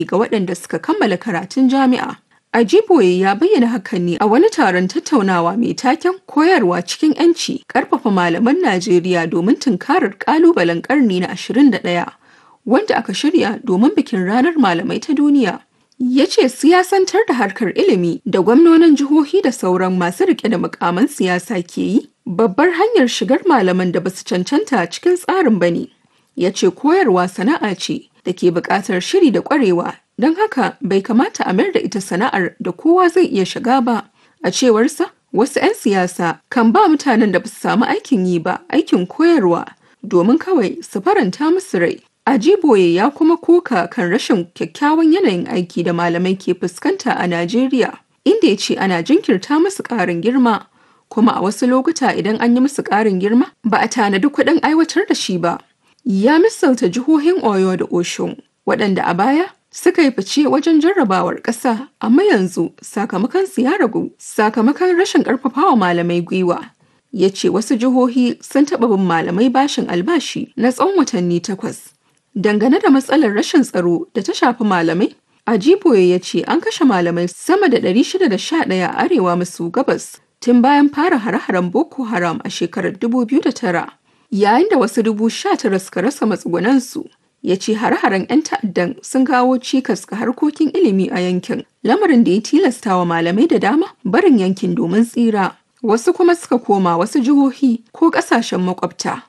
ga waɗanda suka kammala karatun jami'a. Ajiboye ya bayyana hakan ne a wani taron tattaunawa mai taken koyarwa cikin 'yanci ƙarfafa malaman Najeriya domin tunkarar ƙalubalen ƙarni na 21 wanda aka shirya domin bikin ranar malamai ta duniya. Ya ce siyasantar da harkar ilimi da gwamnonin jihohi da sauran masu rike da mukaman siyasa ke yi babbar hanyar shigar malaman da basu cancanta cikin tsarin bane. Ya ce koyarwa sana'a ce da ke buƙatar shiri da ƙwarewa don haka bai kamata a mayar da ita sana'ar da kowa zai iya shiga ba a cewarsa wasu 'yan siyasa kan ba mutanen da ba su samu aikin yi ba aikin koyarwa domin kawai su faranta musu rai ajiboye ya kuma koka kan rashin kyakkyawan yanayin aiki da malamai ke fuskanta a najeriya inda ya ce ana jinkirta musu ƙarin girma kuma a wasu lokuta idan an yi musu ƙarin girma ba a tanadi kuɗin aiwatar da shi ba ya misalta jihohin oyo da oshun waɗanda a baya suka yi fice wajen jarrabawar ƙasa amma yanzu sakamakon su ya ragu sakamakon rashin ƙarfafawa malamai gwiwa ya ce wasu jihohi sun taɓa bin malamai bashin albashi na tsawon watanni takwas dangane da matsalar rashin tsaro da ta shafi malamai ajiboye ya ce an kashe malamai sama da 611 a arewa maso gabas tun bayan fara hare-haren boko haram a shekarar 2009 yayin da wasu dubu sha tara suka rasa matsugunansu ya ce hare-haren 'yan ta'addan sun kawo cikas ga harkokin ilimi a yankin lamarin da ya tilasta wa malamai da dama barin yankin domin tsira wasu kuma suka koma wasu jihohi ko kasashen makwabta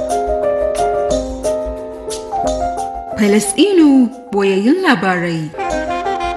Falasɗinu boyayyun labarai